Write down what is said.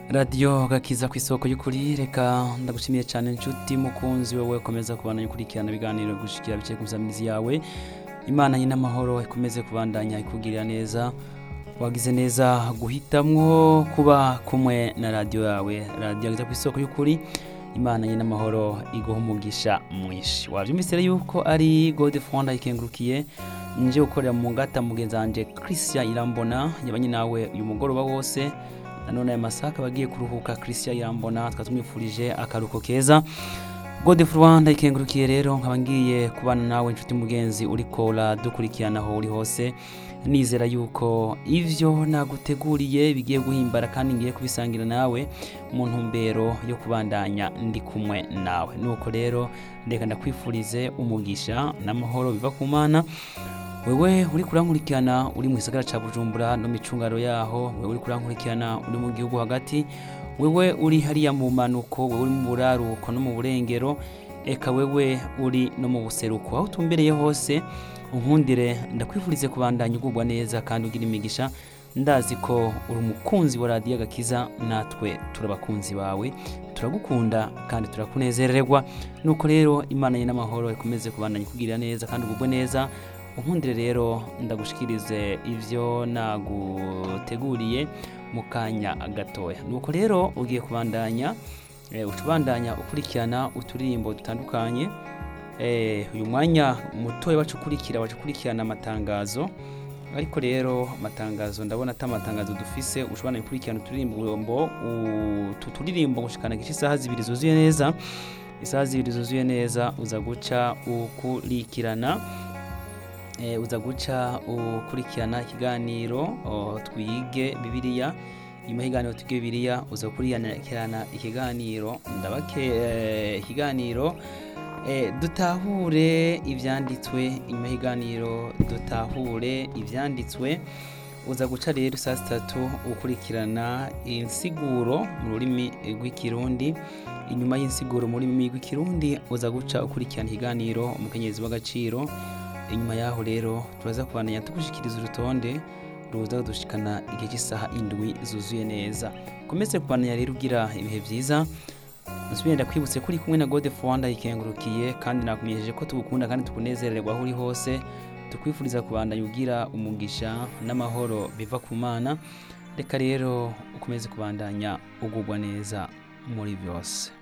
radiyo gakiza ku isoko y'ukuri reka ndagushimiye cyane inshuti mukunzi wowe ukomeza kubandanya ukurikirana ibiganiro gushikira bice ku nsamizi yawe imana nyine amahoro ikomeze kubandanya ikugirira neza wagize neza guhitamwo kuba kumwe na radiyo yawe radiyo gakiza ku isoko y'ukuri imana nyine amahoro iguha umugisha mwinshi wabyumvise rero yuko ari gode fonda ikengurukiye nje gukorera mu ngata mugenzi wanjye christian irambona yabanye nawe uyu mugoroba wose nanone aya masaka bagiye kuruhuka christian irambona tukaba tumwifurije akaruhuko keza gode rwanda ikengurukiye rero nkaba ngiye kubana nawe inshuti mugenzi uriko uradukurikirana aho uri hose nizera yuko ivyo naguteguriye bigiye guhimbara kandi ngiye kubisangira nawe mu ntumbero yo kubandanya ndi kumwe nawe nuko rero reka ndakwifurize umugisha n'amahoro biva ku mana wewe uri kurankurikirana uri mu gisagara ca bujumbura no micungaro yaho wewe uri kurankurikirana uri mu gihugu hagati wewe uri hariya mu manuko wewe uri mu buraruko no mu burengero eka wewe uri no mu buseruko aho utumbereye hose unkundire ndakwifurize kubandanya ugubwa neza kandi ugira imigisha ndazi ko uri umukunzi wa radiyo agakiza natwe turabakunzi bawe turagukunda kandi turakunezererwa nuko rero imana ye n'amahoro ikomeze kubandanya ikugirira neza kandi ugubwe neza unkundire rero ndagushikirize ivyo naguteguriye mu kanya gatoya nuko rero ugiye kubandanya eh, ucubandanya ukurikirana uturirimbo dutandukanye eh, uyu mwanya mutoya wacu ukurikira wacu ukurikirana amatangazo ariko rero amatangazo ndabona ata amatangazo dufise ushobora gukurikirana uturirimbo utu turirimbo gushikana gice isaha zibiri zuzuye neza isaha zibiri zuzuye neza uza guca ukurikirana e, uza guca ukurikirana ikiganiro o, twige bibiliya nyuma y'ikiganiro twige bibiliya uza gukurikirana ikiganiro ndabake eh, ikiganiro e, dutahure ivyanditswe inyuma y'ikiganiro dutahure ivyanditswe uza guca rero saa sitatu ukurikirana insiguro mu rurimi rw'ikirundi inyuma y'insiguro mu rurimi rw'ikirundi uza guca ukurikirana ikiganiro umukenyezi w'agaciro inyuma yaho rero turaza kubandanya tugushikiriza urutonde ruza kudushikana igihe cy'isaha indwi zuzuye neza komeze kubandanya rero ugira ibihe byiza nsubire ndakwibutse ko uri kumwe na gode rwanda ikengurukiye kandi nakumenyesheje ko tugukunda kandi tukunezererwa aho uri hose tukwifuriza kubandanya ugira umugisha n'amahoro biva ku mana reka rero ukomeze kubandanya ugubwa neza muri byose